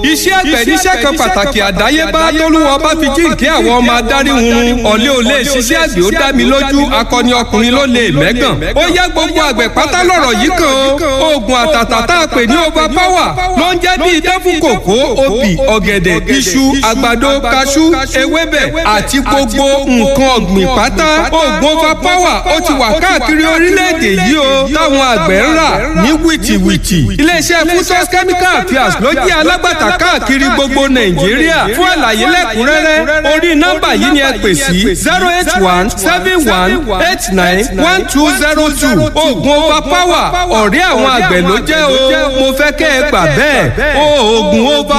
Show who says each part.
Speaker 1: iṣẹ́ àgbẹ̀ níṣẹ́ kan pàtàkì àdáyébá tólúwa bá fi jíǹkí àwọn ọmọ adarí hunrun ọ̀lẹ́ ò lè ṣiṣẹ́ àgbẹ̀ ó dá mi lójú akọni ọkùnrin ló lè mẹ́gàn. ó yá gbogbo àgbẹ̀ pátá lọ̀rọ̀ yìí kan o oògùn àtàtà tá a pè ní over power ló ń jẹ́ bí idán fún kòkó obì ọ̀gẹ̀dẹ̀ iṣu àgbàdo kaṣú ewébẹ̀ àti gbogbo nǹkan ọ̀gbìn pátá oògùn over power ó ti wà káàkiri orílẹ̀-èdè yìí o táwọn àgbẹ̀ ń rà ní wìtìwìtì iléeṣẹ́ fusos chemical affairs ló jẹ́ alágbàtà káàkiri gbogbo nàìjíríà fún àlàyé lẹ́kùnrẹ́rẹ́ orí nọ́mbà yìí ni ẹ pè sí zero eight one seven one eight nine one two zero two oògùn over power ọ̀rẹ́ àwọn àgbẹ̀ ló jẹ́ o mo fẹ́ kẹ́ ẹ gbà bẹ́ẹ̀ oògùn over